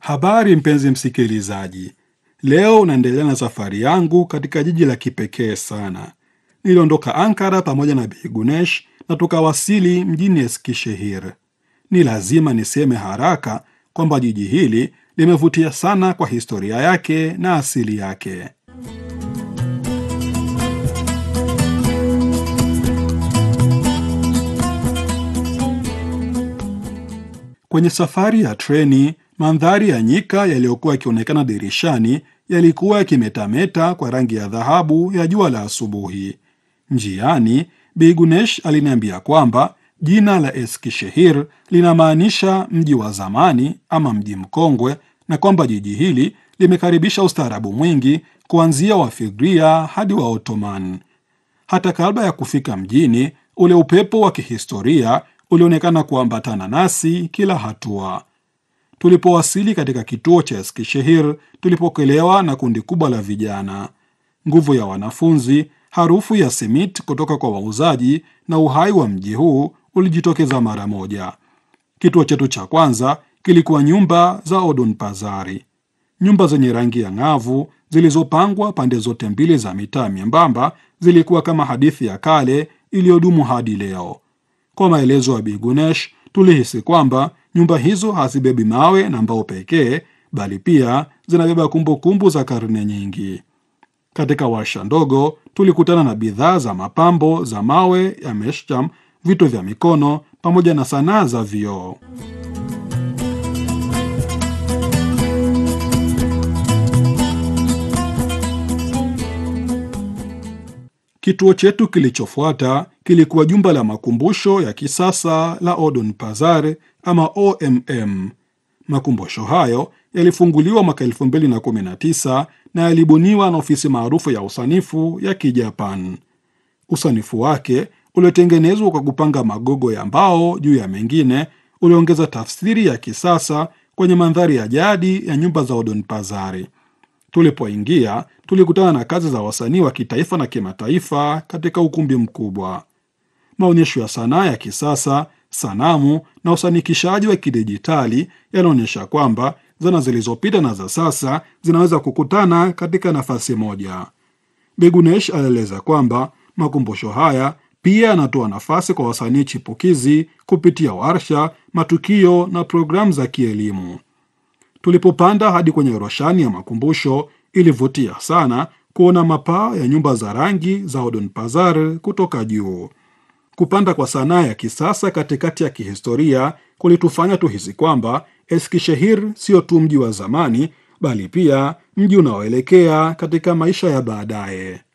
Habari mpenzi msikilizaji, leo naendelea na safari yangu katika jiji la kipekee sana. Niliondoka Ankara pamoja na Bi Gunesh na tukawasili mjini Eskishehir. Ni lazima niseme haraka kwamba jiji hili limevutia sana kwa historia yake na asili yake. Kwenye safari ya treni, mandhari ya nyika yaliyokuwa yakionekana dirishani yalikuwa yakimetameta kwa rangi ya dhahabu ya jua la asubuhi. Njiani, Bi Gunesh aliniambia kwamba jina la Eskishehir linamaanisha mji wa zamani ama mji mkongwe, na kwamba jiji hili limekaribisha ustaarabu mwingi kuanzia Wafigria hadi wa Ottoman. Hata kabla ya kufika mjini, ule upepo wa kihistoria ulionekana kuambatana nasi kila hatua. Tulipowasili katika kituo cha Eskishehir, tulipokelewa na kundi kubwa la vijana, nguvu ya wanafunzi, harufu ya simit kutoka kwa wauzaji na uhai wa mji huu ulijitokeza mara moja. Kituo chetu cha kwanza kilikuwa nyumba za Odun Pazari, nyumba zenye rangi ya ng'avu zilizopangwa pande zote mbili za mitaa myembamba. Zilikuwa kama hadithi ya kale iliyodumu hadi leo. Kwa maelezo ya Bi Gunesh, tulihisi kwamba nyumba hizo hazibebi mawe na mbao pekee, bali pia zinabeba kumbukumbu za karne nyingi. Katika warsha ndogo tulikutana na bidhaa za mapambo za mawe ya meshcham, vito vya mikono pamoja na sanaa za vioo. Kituo chetu kilichofuata kilikuwa jumba la makumbusho ya kisasa la Odun Pazar ama OMM. Makumbusho hayo yalifunguliwa mwaka 2019 na yalibuniwa na ofisi maarufu ya usanifu ya Kijapan. Usanifu wake uliotengenezwa kwa kupanga magogo ya mbao juu ya mengine uliongeza tafsiri ya kisasa kwenye mandhari ya jadi ya nyumba za Odun Pazari. Tulipoingia tulikutana na kazi za wasanii wa kitaifa na kimataifa katika ukumbi mkubwa. Maonyesho ya sanaa ya kisasa, sanamu na usanikishaji wa kidijitali yanaonyesha kwamba zana zilizopita na za sasa zinaweza kukutana katika nafasi moja. Bigunesh alieleza kwamba makumbusho haya pia yanatoa nafasi kwa wasanii chipukizi kupitia warsha, matukio na programu za kielimu. Tulipopanda hadi kwenye roshani ya makumbusho, ilivutia sana kuona mapaa ya nyumba za rangi za Odun Pazar kutoka juu. Kupanda kwa sanaa ya kisasa katikati ya kihistoria kulitufanya tuhisi kwamba Eskishehir sio tu mji wa zamani, bali pia mji unaoelekea katika maisha ya baadaye.